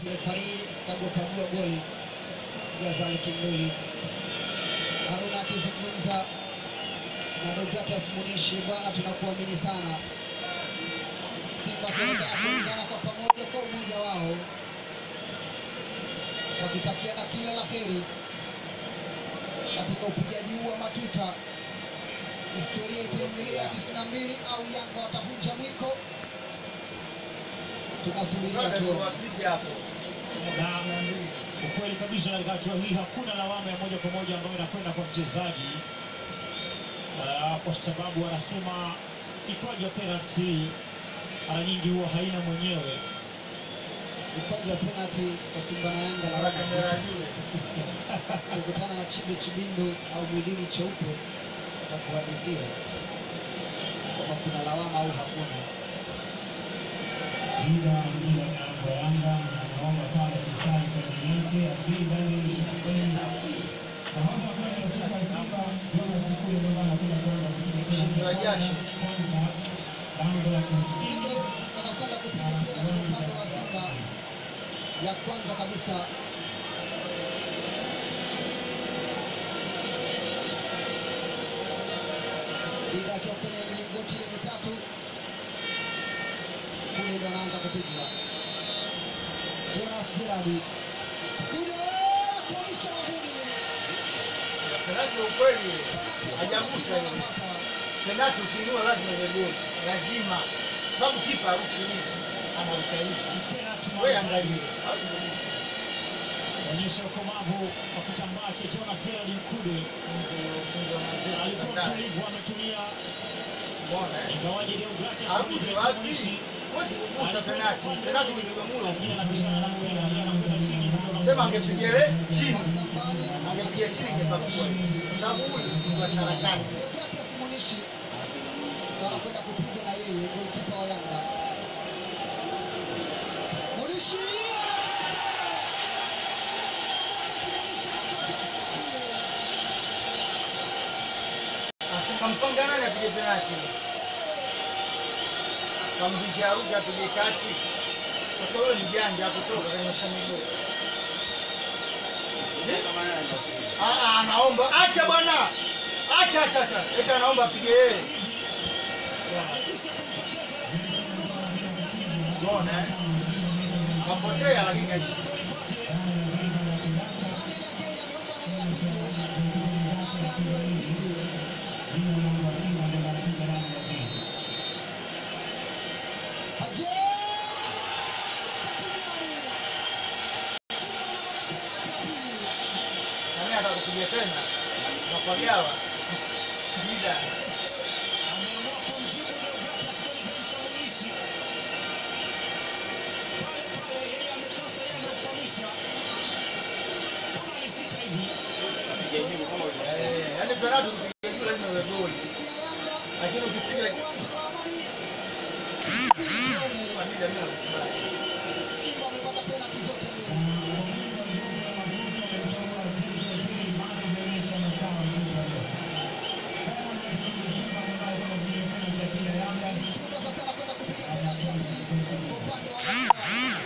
refari kagua kagua goli Gazali Kinduli. Haruna akizungumza na Deogratias Munishi, bwana, tunakuamini sana. Simba tunaendelea kuungana kwa pamoja kwa umoja wao, wakitakiana kila la heri katika upigaji huu wa matuta. Historia itaendelea 92 au Yanga watavunja mwiko? Tunasubiria tuone. na ukweli kabisa katika hatua hii hakuna lawama ya moja kwa moja ambayo inakwenda kwa mchezaji uh, kwa sababu anasema mikwaju ya penalty hii mara nyingi huwa haina mwenyewe Mikwaju ya penalty kwa Simba na Yanga lawama zipo. kukutana na Chibe Chibindu au Mwidini Cheupe na kuhadithia kama kuna lawama au hakuna. Ila mpira kwa Yanga naomba pale kusali kwa yake akida ni kwenda naomba pale kutoka Simba Jonas Mkule ndio anakuja kwenda kupiga kwanza lango la Kunde anakwenda kupiga penalty kwa upande wa Simba ya kwanza kabisa. Dida akiwa kwenye milingoti ile mitatu, kule ndo anaanza kupigwa. Jonas Gerard kule kuisha nguni Penalti ya ukweli Penalty ya hajagusa kwanza hiyo. anapata. Penalti ukiinua lazima iwe goli, lazima, sababu kipa haruki hivi, anaruka hivi. penalty Wewe maridadi. angalia, hawezi kugusa. onyesha ukomavu wa kitambaa cha Jonas Gerald Mkude Mungu wa Manchester alikuwa ndani. mtulivu ametulia Umeona, eh? ingawaje Deogratias Aruse Munishi wapi? Munishi Huwezi kugusa penalti. Penalti ni Kigomula. lakini anapishana na mpira yeye anakwenda chini ndio Sema angepiga ile chini, Kwanza mbali, angepiga chini ingepakua, kwa sababu huyu ni wa sarakasi. Deogratias Munishi anakwenda kupiga na yeye golikipa wa Yanga. Munishi Anasema mpanga nani apige penalti? Kambizi aruke apige kati. Sasa wewe ni janja kutoka kanyosha miguu. Ah, ah, anaomba acha bwana, acha acha acha, eti anaomba apige yeye. Unaona eh? Kapotea lakini haji- nani atakupiga tena? Napagawa. Jida. ameamua kumjibu Deogratias kwenye benchi ya Munishi pale pale yeye amekosa yeye ndio kukamisha kama ni sita hivi Eh, yaani penalti ukipiga juu lazima iwe goli. Lakini ukipiga Madida mimi nakubali. Simba amepata penalti zote mbili. Msuva sasa anakwenda kupiga penalti ya pili kwa upande wa Yanga.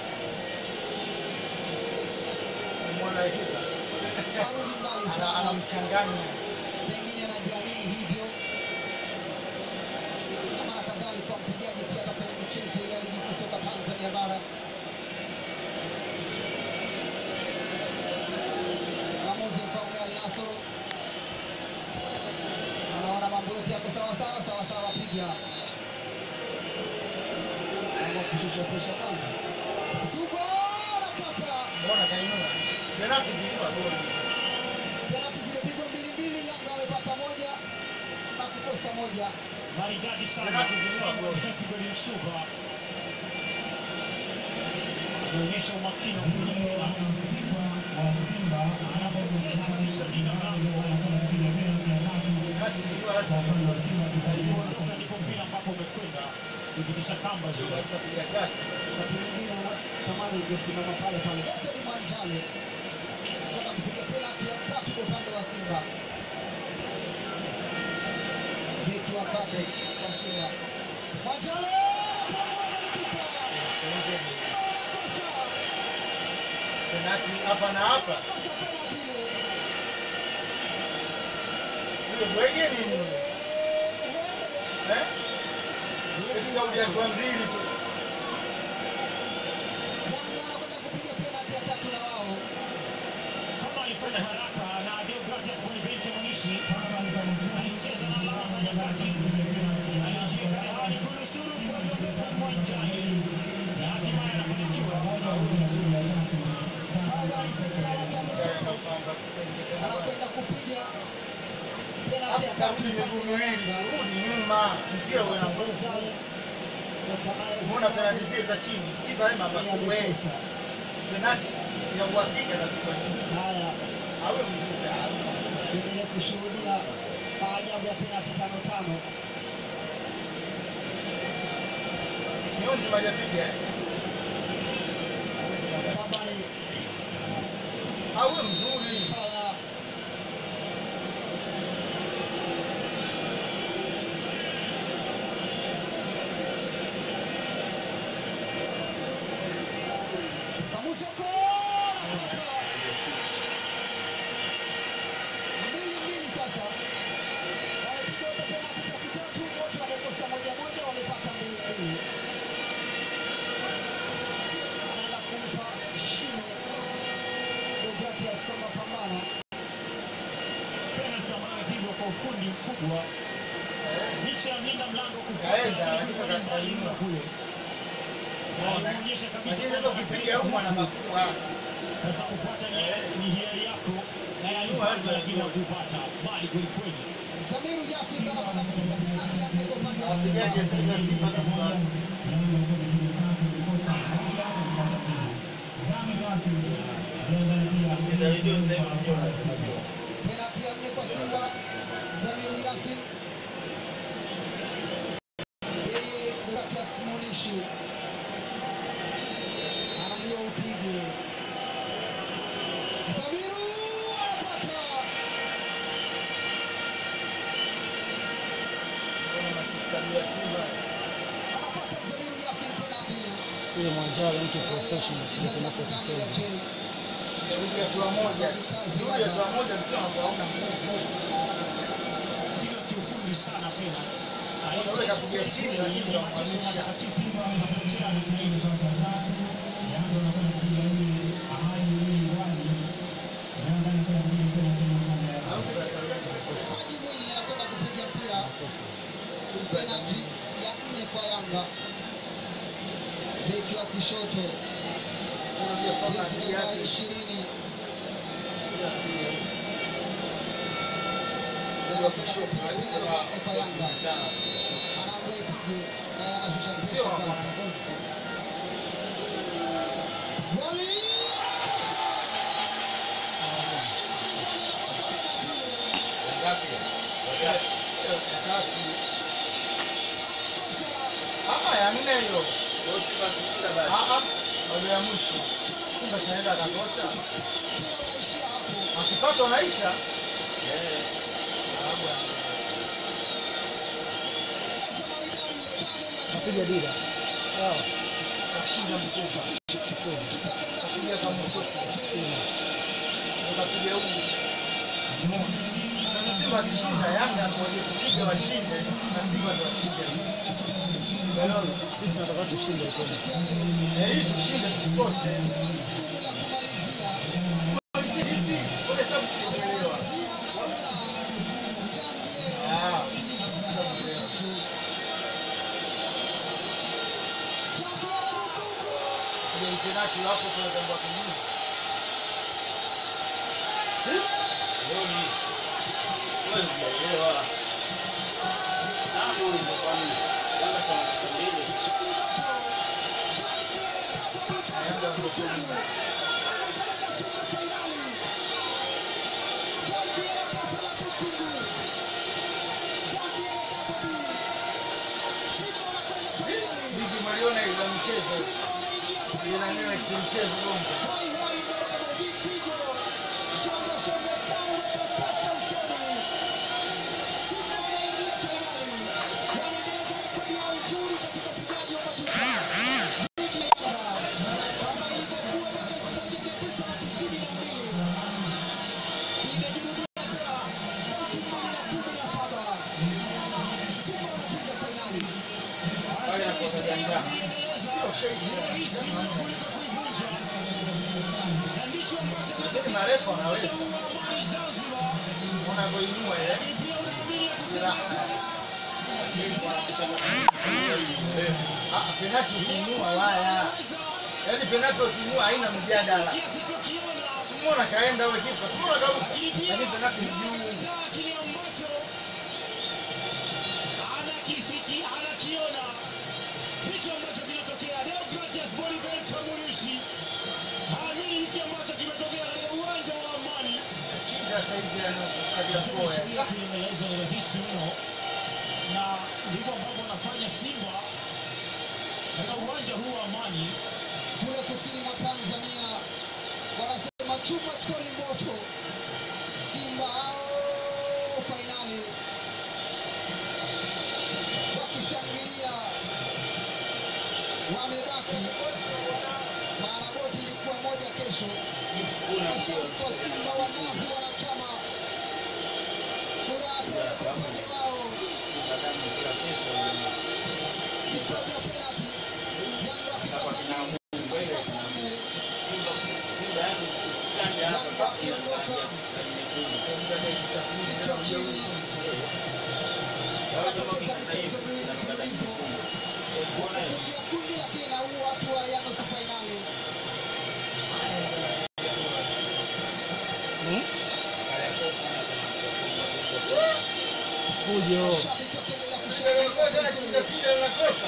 Umeona kipa? Arudi mbali Ana- sana, Anamchanganya. pengine anajiamini hivyo. Na mara kadhaa alikuwa mpigaji pia hata kwenye michezo ile ya ligi kuu soka Tanzania bara. Mwamuzi Mfaume Al Nassr anaona mambo yote yako sawa sawa sawa sawa, piga ama kushusha presha kwanza. Sugo anapata Mbona kainua? Penalti ukiinua goli. penalti zimepigwa mbili mbili, Yanga wamepata moja na kukosa moja. maridadi sana Penalti ukiinua goli. Pigoli Msuva anaonyesha umakini wa kupiga penalti anapoteza kabisa linda mlango Penalti ukiinua lazima iwe goli. Kuondoka ndipo mpira ambapo umekwenda kutikisa kamba zile Lazima kupiga kati. Wakati mwingine unatamani ungesimama pale pale. Anthony Mwanjale kwenda kupiga penalti ya tatu kwa upande wa Simba, beki wa kati wa Simba. Mwanjale anapangwa na kipa. Simba wanakosa penati hapa na hapa. Yule bwege nini yule? Eh? Eti kauli ya kwa mbili tu. Yanga wanakwenda kupiga penalti ya tatu na wao. kama alifanya haraka na Deogratias Bonifente Munishi alicheza na alama za nyakati, alijiweka rehani kunusuru kuondoka uwanjani na hatimaye anafanikiwa. Hawa ni Sekala Tamasoko anakwenda kupiga penalti ya Hapo tatu kabla upande miguu wa hizi, Yanga. rudi nyuma. Mpira una nguvu. Umeona penati zile za chini. Kipa yeye mabaku wewe. amekosa. Penati ya uhakika kabisa. Haya, Awe mzuri. tuendelee kushuhudia maajabu ya penalti tano tano. Mionzi majapiga. eh? Kama ni Awe mzuri. Sekala Kamusoko anapata mbili mbili sasa. Wamepiga wote penalti tatu tatu, wote wamekosa moja moja, wamepata mbili mbili. Anaenda kumpa shime Deogratias kwamba pambana. Penalti ambayo imepigwa kwa ufundi mkubwa licha ya mlinda mlango kufuata, Kaenda, lakini kulikuwa ni lakini mbali mno kaenda. kule, na alimuonyesha kabisa Lakini kwamba sasa ukipiga ukipiga huko huku anabakuwa. sasa kufuata ni, ni hiari yako, na alifuata lakini hakupata bali kwelikweli. Samiru Yasin anakwenda kupiga penalti ya nne kwa upande wa Asigaje Simba. sasa Simba kasa. Penalti ya nne kwa Simba, Samiru Yasin. Yeye Deogratias Munishi anaambiwa upige. Samiru anapata Kuna masista ya Simba. anapata Samiru Yasin penalti ile. Yule Mwanjala mtu Eh, professional msikilizaji hapo ndani ya J. Rudi hatua moja. Rudi hatua moja mpira ambao hauna nguvu. Piga kiufundi sana penalti. Unaweza kupiga chini, lakini Ni mateso unamaanisha. matakatifu kapotea Haji Mwinyi anakwenda kupiga mpira penalti ya nne kwa Yanga. Beki wa kushoto Unajua kama jezi akili namba yake. ishirini Unajua kushoto, kupiga penalti ya nne kwa Yanga. Sana. Anaambia ipige naye anashusha Sio mpesha kwa kwanza. nguvu. Wali Ah, ya nne hiyo. Ah, ah. Wale ya mwisho. Simba sinaenda akakosa. unaishia hapo. Akipata unaisha. Ah, bwana. Kaza maridadi ile pande ya Napiga dira. Sawa. Kashinda msuka. Kapiga kama msuka. Ukapiga huyu. Sasa Simba akishinda Yanga ngoje kupiga washinde na Simba ndo washinde. Umeelewa? Sisi tunataka tushinde tena. Eh, hii tushinde tusikose. Polisi vipi? Mbona sababu sijaelewa? Ah, sijaelewa. Ile penalti hapo tunatambua kingine. Yanga ndio chini. Ligi maliona ile michezo. Ile nani kimchezo bongo. Ndio rahisi mno kuliko kuivunja, na ndicho ambacho Lakini marefu wanaweza kinatoa amani Zanzibar. unavyoinua ile Lakini pia unaamini ya kusema kwamba Ah, penati ukiinua waya, yaani penati ukiinua haina mjadala. kiasi chokiona Simona kaenda wewe kipa, Simona karuka, lakini pia lakini penati ni juu. anakataa kile ambacho anakisiki anakiona hicho ambacho kinatokea. Deogratias Bonifento Murishi haamini hiki ambacho kimetokea katika uwanja wa Amani. Shida sasa hivi anakuja Nasema kwa historia kuiendeleza ni rahisi mno, na ndivyo ambavyo wanafanya Simba katika uwanja huu wa Amani. kule kusini mwa Tanzania wanasema chuma chikoli moto. Simba hao fainali wakishangilia, wamebaki maana boti ilikuwa moja kesho. Mashabiki wa Simba wanazi wanachama, furaha tele kwa upande wao, mikwaju ya penalti, Yanga wakipata mbili, Simba wakipata nne. Yanga wakiondoka kichwa chini, wanapoteza michezo miwili mfululizo kuingia kundi, lakini na huu hatua ya nusu fainali. Fujo. Mashabiki wakiendelea Ndio kushangilia tena kweli chinja kweli. chinja linakosa.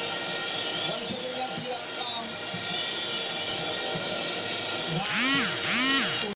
walitegemea mpira na Na